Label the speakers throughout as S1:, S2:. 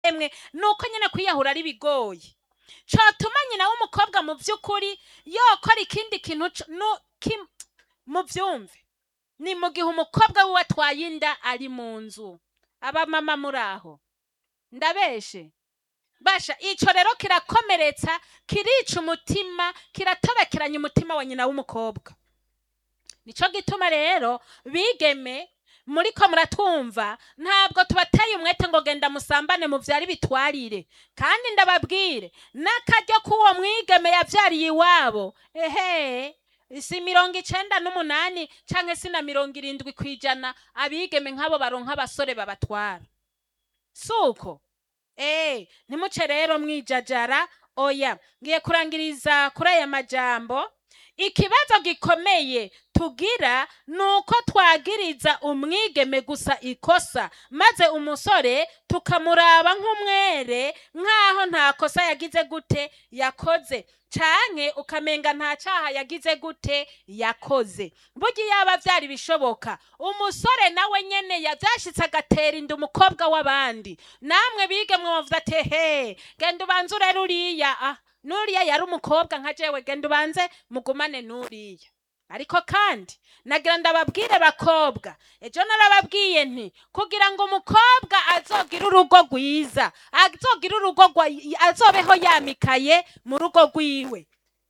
S1: emwe nuko nyene kwiyahura ari bigoye cotuma nyina w'umukobwa mu vy'ukuri yokora ikindi kintu co- nu- kim- mu vyumve ni mu gihe umukobwa wiwe atwaye inda ari mu nzu abamama muri aho ndabeshe basha ico rero kirakomeretsa kirica umutima kiratobekeranya umutima wa nyina w'umukobwa nico gituma rero bigeme muriko muratwumva ntabwo tubateye umwete ngo genda musambane muvyari bitwarire kandi ndababwire n'akaryo k'uwo mwigeme yavyariye iwabo ehe si mirongo icenda n'umunani canke si na mirongo irindwi kw'ijana abigeme nk'abo baronka abasore babatwara suko Eh, ntimuce rero mwijajara oya ngiye kurangiriza kuri aya majambo ikibazo gikomeye tugira ni uko twagiriza umwigeme gusa ikosa maze umusore tukamuraba nk'umwere nk'aho nta kosa yagize gute yakoze canke ukamenga nta caha yagize gute yakoze burya yaba vyari bishoboka umusore nawe nyene yavyashitse agatera inda umukobwa w'abandi namwe bigemwe muvuze ati he genda ubanze urere uriya ah nuriya yari umukobwa nka jewe genda ubanze mugumane nuriya ariko kandi nagira ndababwire bakobwa ejo narababwiye nti kugira ngo umukobwa azogire urugo rwiza azogire urugo rwa- azobeho yamikaye mu rugo rwiwe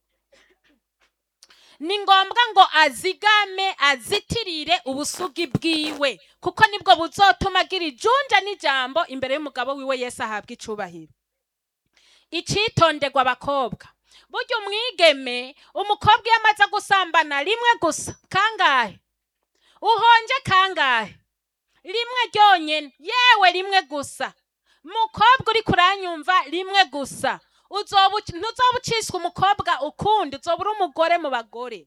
S1: ni ngombwa ngo azigame azitirire ubusugi bwiwe kuko nibwo buzotuma agira ijunja n'ijambo imbere y'umugabo wiwe yesu ahabwa icubahiro icitonderwa abakobwa burya umwigeme umukobwa iyo amaze gusambana rimwe gusa kangahe uhonje kangahe rimwe ryonyene yewe rimwe gusa mukobwa uri kuranyumva rimwe gusa uzoba uci- ntuzoba uciswe umukobwa ukundi uzoba uri umugore mu bagore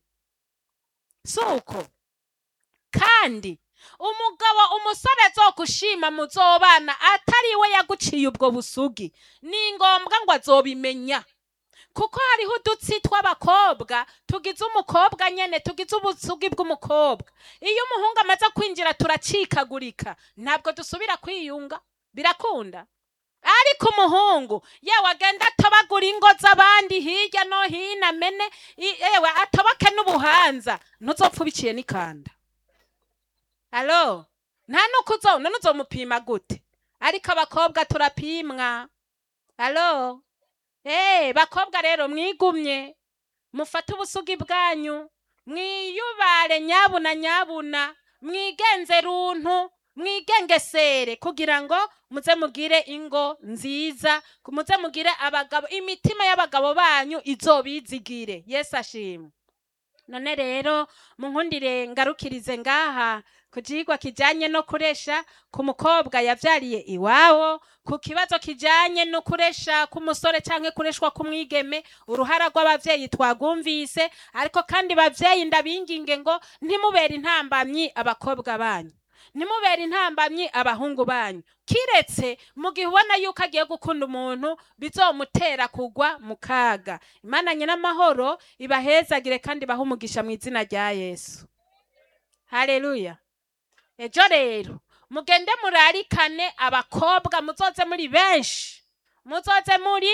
S1: suko kandi umugabo umusore azogushima muzobana atari we yaguciye ubwo busugi ni ngombwa ngo azobimenya kuko hariho udutsi tw'abakobwa tugize umukobwa nyene tugize ubusugi bw'umukobwa iyo umuhungu amaze kwinjira turacikagurika ntabwo dusubira kwiyunga birakunda ariko umuhungu yewe agenda atobagura ingo z'abandi hirya no hino amene i- yewe atoboke n'ubuhanza ntuzopfa ubiciye n'ikanda alo nta nuko uzo none uzomupima gute ariko abakobwa turapimwa alo Eh, bakobwa rero mwigumye mufate ubusugi bwanyu mwiyubare nyabuna nyabuna mwigenze runtu mwigengesere kugira ngo muze mugire ingo nziza muze mugire abagabo imitima y'abagabo banyu izobizigire yesu ashimwe none rero munkundire ngarukirize ngaha ku cigwa kijanye no kuresha ku mukobwa yavyariye iwabo ku kibazo kijanye no kuresha k'umusore canke kureshwa k'umwigeme uruhara rw'abavyeyi twagumvise ariko kandi bavyeyi ndabinginge ngo ntimubere intambamyi abakobwa banyu ntimubere intambamyi abahungu banyu kiretse mu gihe ubona yuko agiye gukunda umuntu bizomutera kugwa mu kaga imana nyin'amahoro ibahezagire kandi ibahe umugisha mu izina rya yesu haleluya ejo rero mugende murarikane abakobwa muzoze muri benshi muzoze muri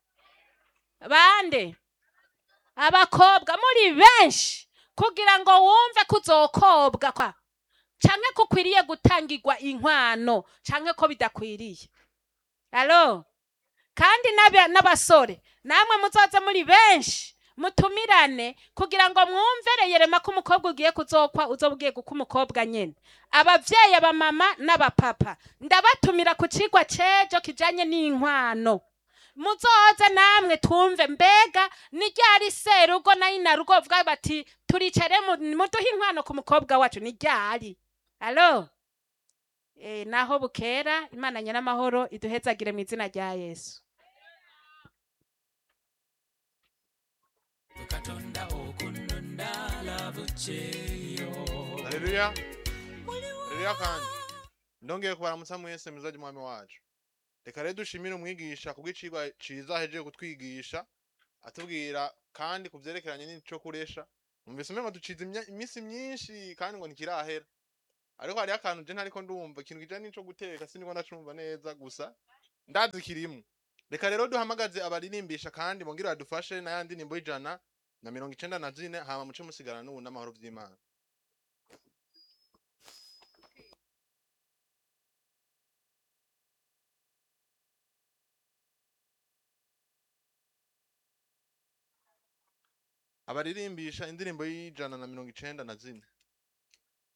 S1: bande abakobwa muri benshi kugira ngo wumve ko uzokobwa kwa canke ko ukwiriye gutangirwa inkwano canke ko bidakwiriye alo kandi n'aba- n'abasore namwe muzoze muri benshi mutumirane kugira ngo mwumvere yerema ko umukobwa ugiye kuzokwa uzoba ugiye guka umukobwa nyene abavyeyi abamama n'abapapa ndabatumira ku cigwa c'ejo kijanye n'inkwano muzoze namwe twumve mbega ni ryari serugo na inarugo bavuga bati turicare mu- muduhe inkwano ku mukobwa wacu ni ryari alo e, naho bukera imana nyiramahoro iduhezagire mu izina rya yesu
S2: haleluya haleluya kandi ndongeye kubaramutsa mwese mu izina ry'umwami wacu reka rero dushimire umwigisha kubw'icigwa ciza ahejeje kutwigisha atubwira kandi ku vyerekeranye n'ico kuresha numvise umengo ducize imya- imisi myinshi kandi ngo ntikirahera ariko hariho akantu je ntariko ndumva ikintu kijanye n'ico guteka siniko ndacumva neza gusa ndazi kirimo reka rero duhamagaze abaririmbisha kandi bongere badufashe na ya ndirimbo y'ijana na mirongo icenda na zine hama muce musigana n'ubu n'amahoro vy'imana abaririmbisha indirimbo y'ijana na mirongo icenda na zine